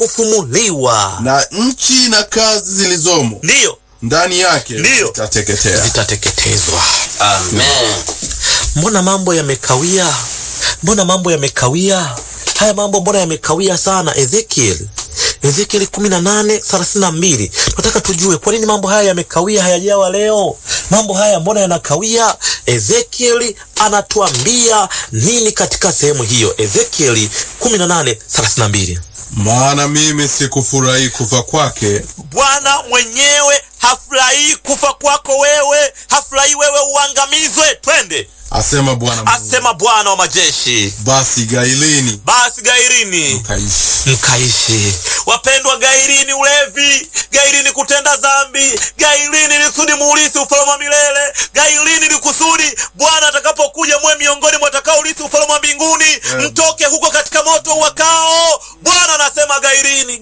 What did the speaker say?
kufumuliwa, na nchi na kazi zilizomo ndiyo ndani yake Ndiyo. zitateketea. zitateketezwa. Amen. Mbona mambo yamekawia? Mbona mambo yamekawia? Haya mambo mbona yamekawia sana? Ezekiel Ezekiel 18:32. Tunataka tujue kwa nini mambo haya yamekawia, hayajawa leo. Mambo haya mbona yanakawia? Ezekiel anatuambia nini katika sehemu hiyo? Ezekiel 18:32. Maana mimi sikufurahi kufa kwake, Bwana mwenyewe hafurahii kufa kwako wewe, hafurahii wewe uangamizwe. Twende, asema Bwana Mungu. asema Bwana wa majeshi. Basi gailini Basi gairini kaishi. mkaishi. Wapendwa, gairini ulevi, gairini kutenda dhambi, gairini ni kusudi muulisi ufalme wa milele, gairini ni kusudi Bwana atakapokuja mwe miongoni mwa watakaourithi ufalme wa mbinguni, mtoke huko katika moto wakao. Bwana anasema gairini